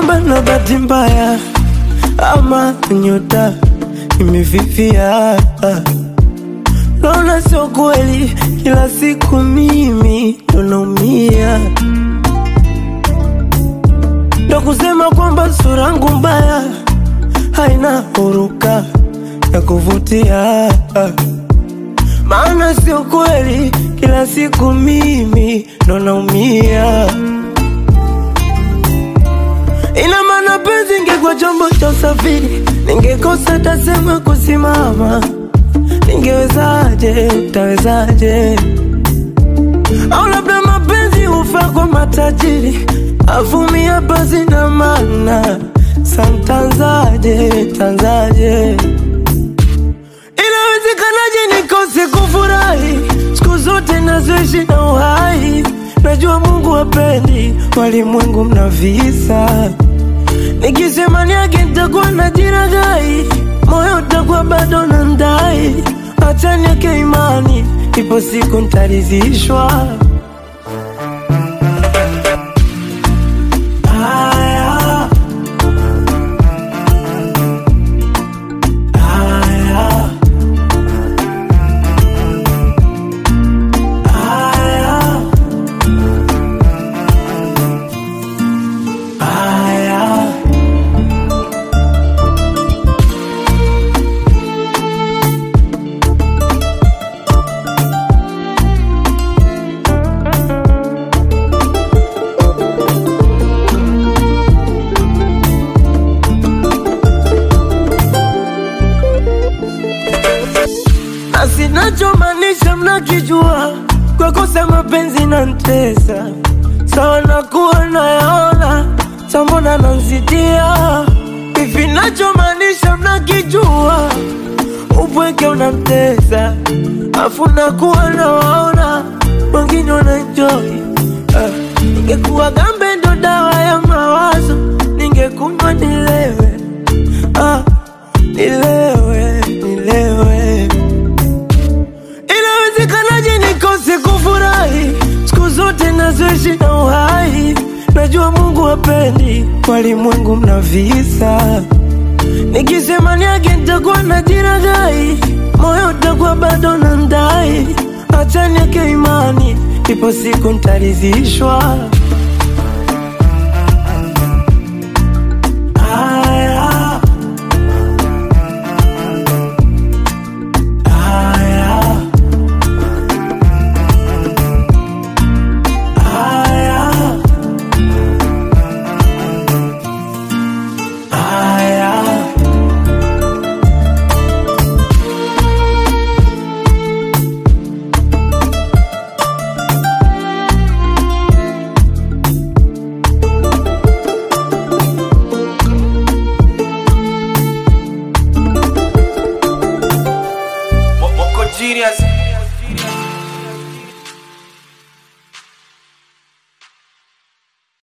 kwamba na bahati mbaya ama nyota imefifia. Naona sio kweli, kila siku mimi ndo naumia, ndo kusema kwamba sura yangu mbaya haina huruka ya kuvutia, maana sio kweli, kila siku mimi ndo naumia. Ina maana penzi ingekuwa chombo cha usafiri, ningekosa tasema kusimama. Ningewezaje, tawezaje? Au labda mapenzi hufaa kwa matajiri, avumia basi na maana santanzaje, tanzaje? Inawezekanaje nikose kufurahi siku zote nazoishi na uhai? Najua Mungu hapendi walimwengu mna visa, nikisema niage nitakuwa na jiragai, moyo utakuwa bado na ndai. Acha niweke imani, ipo siku nitaridhishwa. Haya, haya, haya, haya. na sinachomaanisha mnakijua, kwa kosa mapenzi na ntesa sawa, nakuwa nayaona sambona nanzidia hivi, nachomaanisha mnakijua, upweke unamtesa afu nakuwa nawaona wengine wanaenjoy. Uh, ningekuwa gambe ndo dawa ya mawazo, ningekunywa nilewe, ah, nilewe, nilewe Inawezekanaje nikose kufurahi siku zote nazoishi na uhai? Najua Mungu hapendi walimwengu mna visa, nikisema niage nitakuwa na jiragai, moyo utakuwa bado na ndai. Acha niweke imani, ipo siku nitaridhishwa.